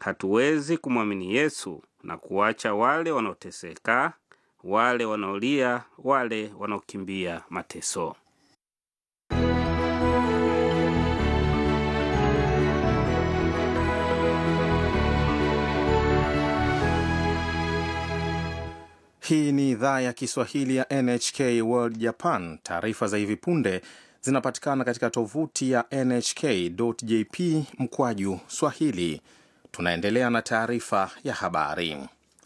hatuwezi kumwamini Yesu na kuacha wale wanaoteseka, wale wanaolia, wale wanaokimbia mateso. Hii ni idhaa ya Kiswahili ya NHK World Japan. Taarifa za hivi punde zinapatikana katika tovuti ya nhk.jp mkwaju swahili. Tunaendelea na taarifa ya habari.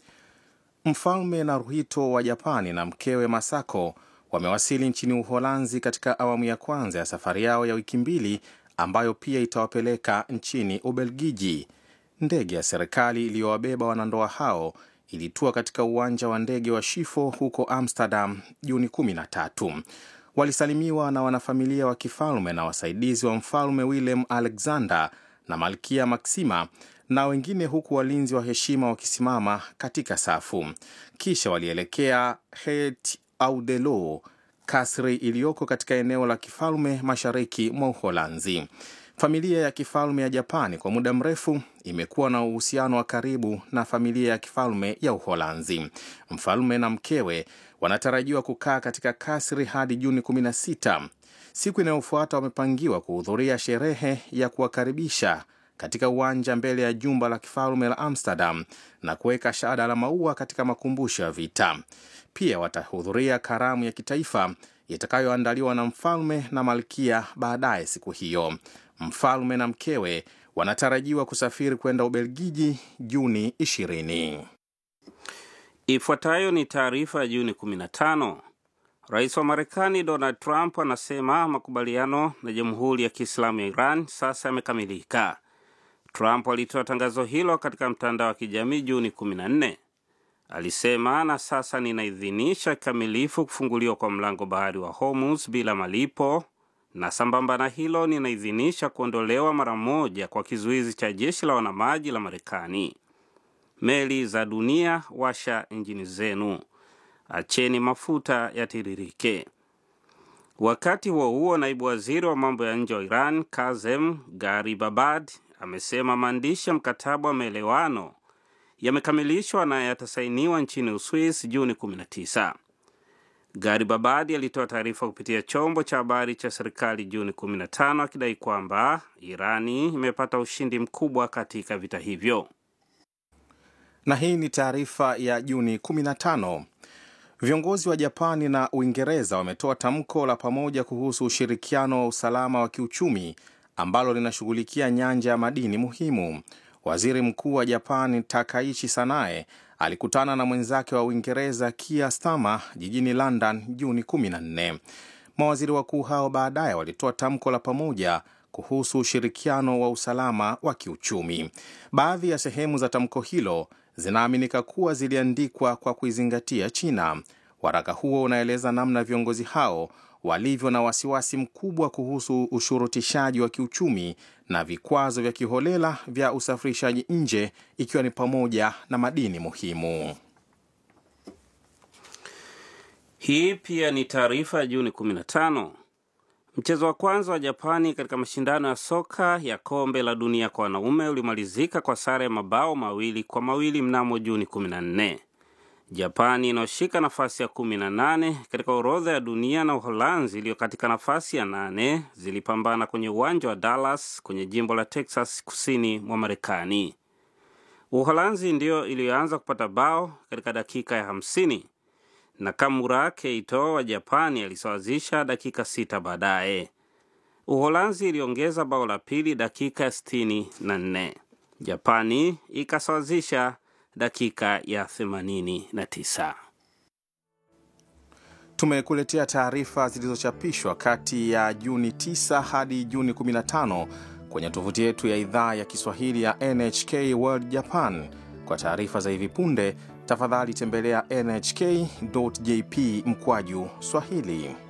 Mfalme Naruhito wa Japani na mkewe Masako wamewasili nchini Uholanzi katika awamu ya kwanza ya safari yao ya wiki mbili ambayo pia itawapeleka nchini Ubelgiji. Ndege ya serikali iliyowabeba wanandoa hao ilitua katika uwanja wa ndege wa Schiphol huko Amsterdam Juni 13. Walisalimiwa na wanafamilia wa kifalme na wasaidizi wa mfalme Willem Alexander na malkia Maxima na wengine, huku walinzi wa heshima wakisimama katika safu. Kisha walielekea Het Ouderloo, kasri iliyoko katika eneo la kifalme mashariki mwa Uholanzi. Familia ya kifalme ya Japani kwa muda mrefu imekuwa na uhusiano wa karibu na familia ya kifalme ya Uholanzi. Mfalme na mkewe wanatarajiwa kukaa katika kasri hadi Juni 16. Siku inayofuata wamepangiwa kuhudhuria sherehe ya kuwakaribisha katika uwanja mbele ya jumba la kifalme la Amsterdam na kuweka shada la maua katika makumbusho ya vita. Pia watahudhuria karamu ya kitaifa itakayoandaliwa na mfalme na malkia baadaye siku hiyo. Mfalme na mkewe wanatarajiwa kusafiri kwenda Ubelgiji Juni 20. Ifuatayo ni taarifa ya Juni 15. Rais wa Marekani Donald Trump anasema makubaliano na Jamhuri ya Kiislamu ya Iran sasa yamekamilika. Trump alitoa tangazo hilo katika mtandao wa kijamii Juni 14. Alisema, na sasa ninaidhinisha kikamilifu kufunguliwa kwa mlango bahari wa Hormuz bila malipo na sambamba na hilo ninaidhinisha kuondolewa mara moja kwa kizuizi cha jeshi la wanamaji la Marekani. Meli za dunia, washa injini zenu, acheni mafuta yatiririke. Wakati huo huo, naibu waziri wa mambo ya nje wa Iran Kazem Garibabad amesema maandishi ya mkataba wa maelewano yamekamilishwa na yatasainiwa nchini Uswis Juni 19. Garibabadi alitoa taarifa kupitia chombo cha habari cha serikali Juni 15 akidai kwamba Irani imepata ushindi mkubwa katika vita hivyo. Na hii ni taarifa ya Juni 15. Viongozi wa Japani na Uingereza wametoa tamko la pamoja kuhusu ushirikiano wa usalama wa kiuchumi ambalo linashughulikia nyanja ya madini muhimu. Waziri Mkuu wa Japani Takaichi Sanae alikutana na mwenzake wa Uingereza Keir Starmer jijini London Juni 14. Mawaziri wakuu hao baadaye walitoa tamko la pamoja kuhusu ushirikiano wa usalama wa kiuchumi. Baadhi ya sehemu za tamko hilo zinaaminika kuwa ziliandikwa kwa kuizingatia China. Waraka huo unaeleza namna viongozi hao walivyo na wasiwasi mkubwa kuhusu ushurutishaji wa kiuchumi na vikwazo vya kiholela vya usafirishaji nje ikiwa ni pamoja na madini muhimu. Hii pia ni taarifa ya Juni 15. Mchezo wa kwanza wa Japani katika mashindano ya soka ya kombe la dunia kwa wanaume ulimalizika kwa sare ya mabao mawili kwa mawili mnamo Juni 14. Japani inayoshika nafasi ya 18 katika orodha ya dunia na Uholanzi iliyo katika nafasi ya nane zilipambana kwenye uwanja wa Dallas kwenye jimbo la Texas kusini mwa Marekani. Uholanzi ndiyo iliyoanza kupata bao katika dakika ya 50 na Kamura Keito wa Japani alisawazisha dakika sita baadaye. Uholanzi iliongeza bao la pili dakika ya 64. Japani ikasawazisha dakika ya 89. Tumekuletea taarifa zilizochapishwa kati ya Juni 9 hadi Juni 15 kwenye tovuti yetu ya idhaa ya Kiswahili ya NHK World Japan. Kwa taarifa za hivi punde, tafadhali tembelea nhk.jp mkwaju Swahili.